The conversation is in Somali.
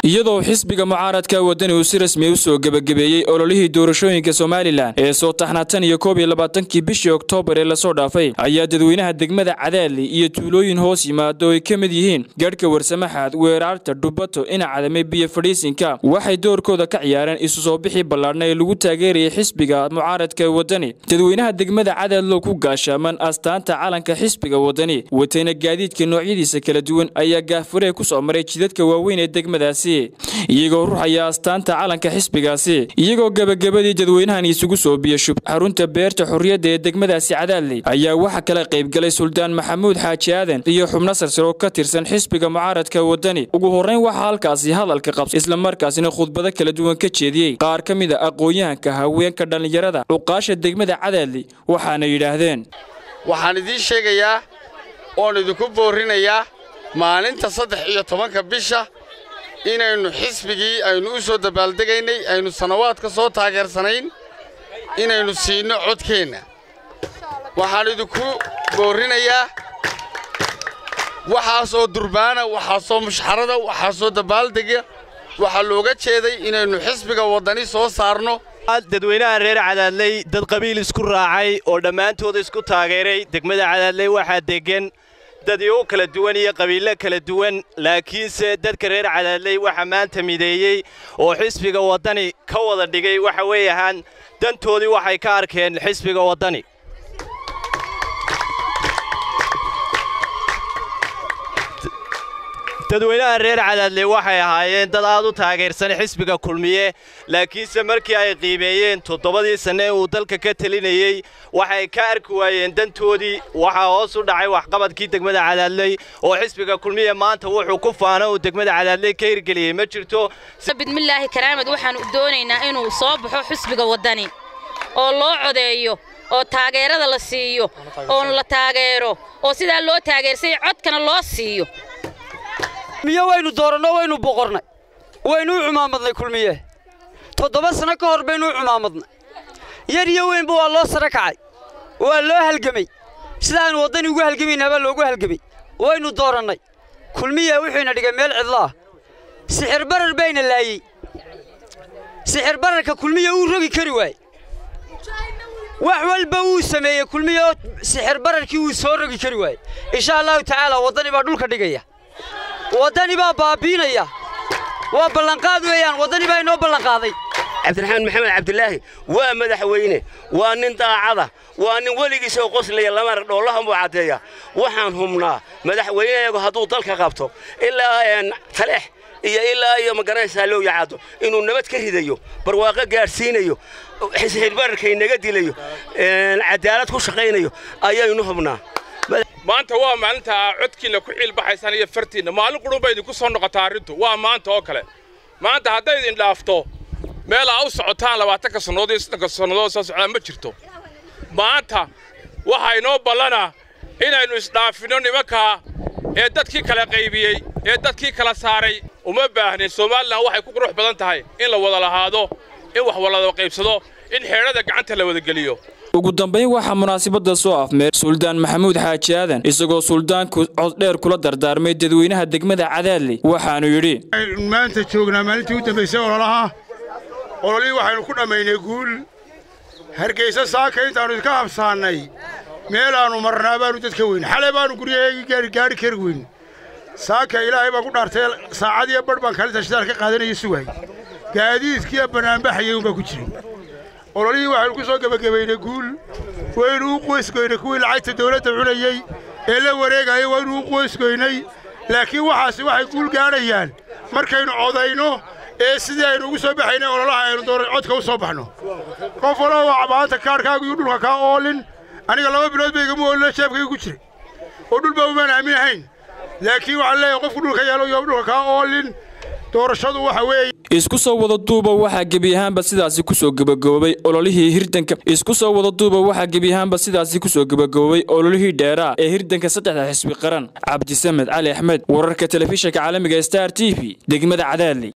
iyadoo xisbiga mucaaradka wadani uu si rasmi u soo gebagabeeyey ololihii doorashooyinka somalilan ee soo taxnaa tan iyo koob iyo labaatankii bishii oktoobar ee lasoo dhaafay ayaa dadweynaha degmada cadaadli iyo tuulooyin hoos yimaado ay ka mid yihiin gaadhka warsamaxaad weeraarta dhubato inacadame biyo fadhiisinka waxay doorkooda ka ciyaareen isu soo bixii ballaadhna ee lagu taageerayay xisbiga mucaaradka wadani dadweynaha degmada cadaadlo ku gaashaaman astaanta calanka xisbiga wadani watayna gaadiidka noocyadiisa kala duwan ayaa gaafuree ku soo maray jidadka waaweyn ee degmadaasi iyagoo ruxaya astaanta calanka xisbigaasi iyagoo gebagabadii dadweynahan isugu soo biyashub xarunta beerta xorriyadda ee degmadaasi cadaadley ayaa waxaa kala qaybgalay suldaan maxamuud xaaji aadan iyo xubno sarsar oo ka tirsan xisbiga mucaaradka wadani ugu horrayn waxaa halkaasi hadalka qabsa islamarkaasina khudbado kala duwan ka jeediyey qaar ka mid a aqoon-yahanka haweenka dhallinyarada cuqaasha degmada cadaadli waxaana yidhaahdeen waxaan idiin sheegayaa oon idinku boorrinayaa maalinta saddex iyo tobanka bisha inaynu xisbigii aynu u soo dabaaldegaynay aynu sannawaadka soo taageersanayn inaynu siinno codkeenna waxaan idinku boorrinayaa waxaasoo durbaana waxaasoo mushxarada waxaasoo dabaaldega waxaa looga jeeday inaynu xisbiga waddani soo saarno dadweynaha reer cadaadley dad qabiil isku raacay oo dhammaantooda isku taageeray degmada cadaadley waxaa deggan dad igu kala duwan iyo qabiillo kala duwan laakiinse dadka reer cadaadley waxaa maanta mideeyey oo xisbiga waddani ka wada dhigay waxa weeyahaan dantoodii waxay ka arkeen xisbiga waddani dadweynaha reer cadaadley waxay ahaayeen dad aad u taageersan xisbiga kulmiye laakiinse markii ay qiimeeyeen toddobadii sanne ee uu dalka ka telinayey waxay ka arki waayeen dantoodii waxaa hoos u dhacay waxqabadkii degmada cadaadley oo xisbiga kulmiye maanta wuxuu ku faano uu degmada cadaadley ka hirgeliyey ma jirto bidmillaahi karaamad waxaanu doonaynaa inuu soo baxo xisbiga waddani oo loo codeeyo oo taageerada la siiyo oo la taageero oo sidaa loo taageersay codkana loo siiyo miyo waynu dooranno waynu boqornay waynu u cumaamadnay kulmiye toddoba sanno ka hor baynu u cumaamadnay yar iyo weynba waa loo sare kacay waa loo halgemay sidaaynu waddani ugu halgemayna baa loogu halgemay waynu doorannay kulmiye wuxuuna dhigay meel cidlaah sixir barar bayna laayey sixir bararka kulmiye uu rogi kari waaye wax walba wuu sameeyey kulmiye oo sixir bararkii wuu soo rogi kari waaye insha allahu tacaala waddani baa dhulka dhigaya waddani baa baabiinaya waa ballanqaad weeyaan waddani baa inoo ballanqaaday cabdiraxmaan maxamed cabdilaahi waa madaxweyne waa nin daacada waa nin weligiisoo qoslaya lamar dhoolahan buu caddeeya waxaan humnaa madaxweyneyagu hadduu dalka qabto ilaa taleex iyo ilaa iyo magaranaysaa loo yacaado inuu nabad ka ridayo barwaaqo gaadhsiinayo xisxirbararkay naga dilayo cadaalad ku shaqaynayo ayaynu hubnaa maanta waa maalinta codkiinna ku ciilbaxaysaan iyo fartiinna maalin qudhun bay idinku soo noqotaa arrintu waa maanta oo kale maanta hadday idin dhaafto meel aa u socotaan labaatanka sannadood iyo soddonka sannadood soo socdaan ma jirto maanta waxaa inoo ballanaa inaynu isdhaafinno nimankaa ee dadkii kala qaybiyey ee dadkii kala saaray uma baahnin somalilan waxay ku qurux badan tahay in la wada lahaado in wax walada qaybsado in xeedhada gacanta la wadageliyo ugu dambayn waxaa munaasabadda soo afmeer suldaan maxamuud xaaji aadan isagoo suldaanku coddheer kula dardaarmay dadweynaha degmada cadaadli waxaanu yidhi maanta joognaa maalintii u dambaysay ololaha ololihii waxaynu ku dhammaynay guul hargaysa saaka intaannu idka habsaannay meelaannu marnaa baannu dadka weyn xalay baannu guryaheegii gaadhi kari weyn saaka ilaahay baan ku dhaartay saacadiyo badh baan kalinta shidaal ka qaadanaya sugaay gaadiidkiiyo bannaanbaxayay unbaa ku jiray ololihii waxaynu ku soo gebagabaynay guul waynu u qoysgoynay kuwii lacagta dawladda cunayey ee la wareegayay waynu u qoysgoynay laakiin waxaasi waxay guul gaadhayaan markaynu codayno ee sidii aynu ugu soo baxaynay ololaha aynu codka u soo baxno qof walba waa maanta kaarhkaagu iyo dhulka kaa oolin aniga laba bilood ba igama oolino jeebkayga ku jiray oo dhulba umaan aaminahayn laakiin waxaan leeyahay qofku dhulka yaalo iyo dhulka kaa oolin doorashadu waxa weeye isku soo wada duuba waxaa gebi ahaanba sidaasi kusoo gebagaboobay ololihii hirdanka isku soo wada duuba waxaa gebi ahaanba sidaasi kusoo gebagaboobay ololihii dheeraa ee hirdanka saddexda xisbi qaran cabdisamed cali axmed wararka telefishinka caalamiga star t v degmada cadaadli